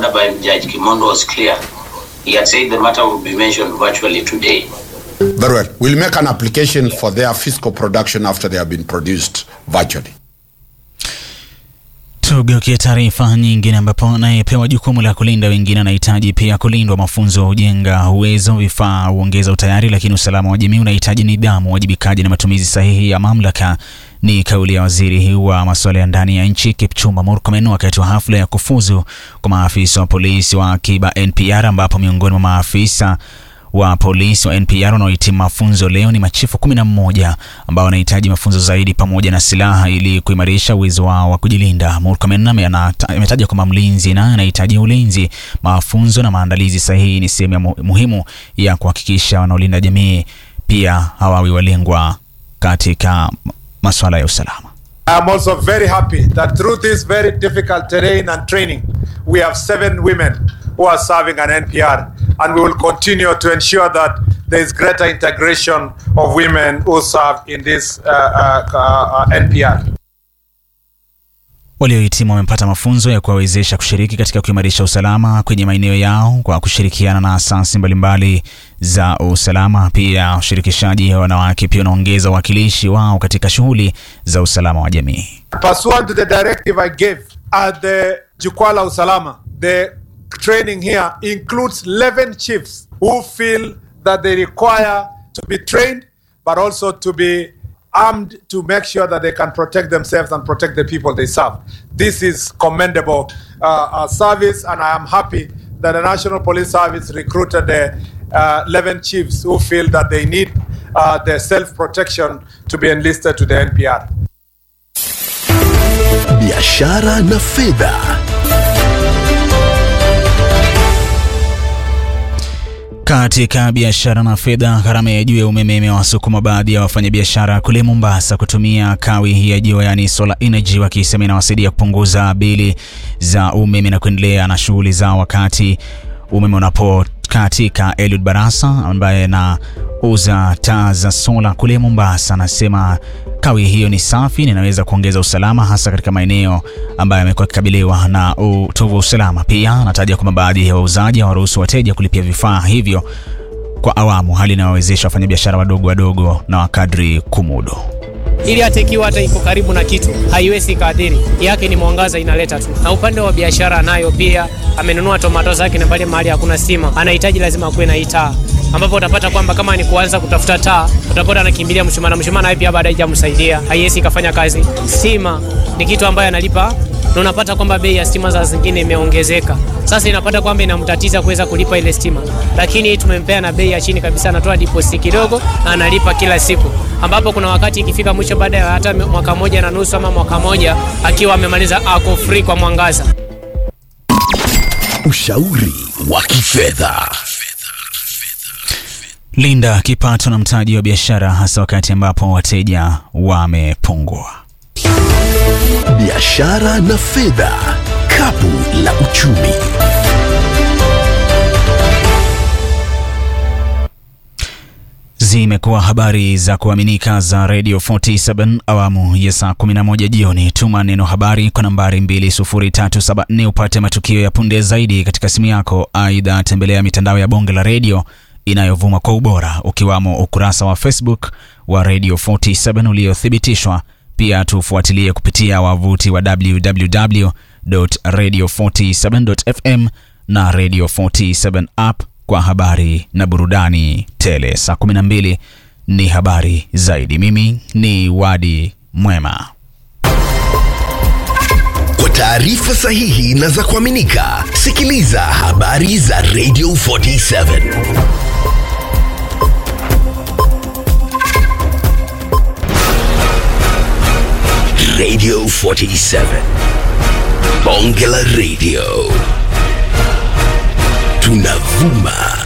order by Judge Kimondo was clear. He had said the matter would be mentioned virtually today. Very well. We'll make an application for their fiscal production after they have been produced virtually. Tugeukie taarifa nyingine, ambapo anayepewa jukumu la kulinda wengine anahitaji pia kulindwa. Mafunzo hujenga uwezo, vifaa huongeza utayari, lakini usalama wa jamii unahitaji nidhamu, uwajibikaji na matumizi sahihi ya mamlaka. Ni kauli ya waziri wa masuala ya ndani ya nchi Kipchumba Murkomen wakati wa hafla ya kufuzu kwa maafisa wa polisi wa akiba NPR, ambapo miongoni mwa maafisa wa polisi wa NPR wanaohitimu mafunzo leo ni machifu kumi na mmoja ambao wanahitaji mafunzo zaidi pamoja na silaha ili kuimarisha uwezo wao wa kujilinda. Murkomen ametaja kwamba mlinzi naye anahitaji ulinzi. Mafunzo na maandalizi sahihi ni sehemu ya mu muhimu ya kuhakikisha wanaolinda jamii pia hawawi walengwa katika masuala ya usalama. I'm also very happy that through this very difficult terrain and training, we have seven women who are serving an NPR, and we will continue to ensure that there is greater integration of women who serve in this uh, uh, uh, NPR. Waliohitimu wamepata mafunzo ya kuwawezesha kushiriki katika kuimarisha usalama kwenye maeneo yao kwa kushirikiana na asasi mbalimbali za usalama. Pia ushirikishaji wa wanawake pia unaongeza uwakilishi wao katika shughuli za usalama wa jamii. Pursuant to the directive I gave at the Jukwaa la Usalama, the training here includes 11 chiefs who feel that they require to be trained but also to be armed to make sure that they can protect themselves and protect the people they serve. This is commendable uh, uh, service, and I am happy that the National Police Service recruited the uh, 11 chiefs who feel that they need uh, their self protection to be enlisted to the NPR. Biashara na fedha. Katika biashara na fedha, gharama ya juu ya umeme imewasukuma baadhi ya wafanyabiashara kule Mombasa kutumia kawi ya jua, yani solar energy, wakisema inawasaidia kupunguza bili za umeme na kuendelea na shughuli zao wakati umeme unapo katika. Eliud Barasa ambaye anauza taa za sola kule Mombasa anasema kawi hiyo ni safi na inaweza kuongeza usalama hasa katika maeneo ambayo yamekuwa yakikabiliwa na utovu wa usalama. Pia anataja kwamba baadhi ya wauzaji hawaruhusu wateja kulipia vifaa hivyo kwa awamu, hali inayowezesha wafanyabiashara wadogo wadogo na wakadri kumudu ili hata ikiwa hata iko karibu na kitu haiwezi kaadhiri yake, ni mwangaza inaleta tu. Na upande wa biashara nayo pia amenunua tomato zake, na pale mahali hakuna stima, anahitaji lazima kuwe na hii taa, ambapo utapata kwamba kama ni kuanza kutafuta taa, utapata anakimbilia mshumaa, na mshumaa naye pia baadaye hajamsaidia, haiwezi kafanya kazi. Stima ni kitu ambayo analipa na unapata kwamba bei ya stima za zingine imeongezeka. Sasa inapata kwamba inamtatiza kuweza kulipa ile stima, lakini tumempea na bei ya chini kabisa, anatoa deposit kidogo na analipa kila siku, ambapo kuna wakati ikifika mwisho, baada ya hata mwaka moja na nusu ama mwaka moja, akiwa amemaliza ako free kwa mwangaza. Ushauri wa kifedha. Linda kipato na mtaji wa biashara, hasa wakati ambapo wateja wamepungua. Biashara na fedha, kapu la uchumi. Zimekuwa habari za kuaminika za Radio 47 awamu ya saa 11 jioni. Tuma neno habari kwa nambari 20374 upate matukio ya punde zaidi katika simu yako. Aidha, tembelea mitandao ya bonge la redio inayovuma kwa ubora ukiwamo ukurasa wa Facebook wa Radio 47 uliothibitishwa. Pia tufuatilie kupitia wavuti wa www.radio47.fm na Radio 47 app kwa habari na burudani tele. Saa 12 ni habari zaidi. Mimi ni Wadi Mwema. Kwa taarifa sahihi na za kuaminika, sikiliza habari za Radio 47. Radio 47. Bonge la Radio. Tunavuma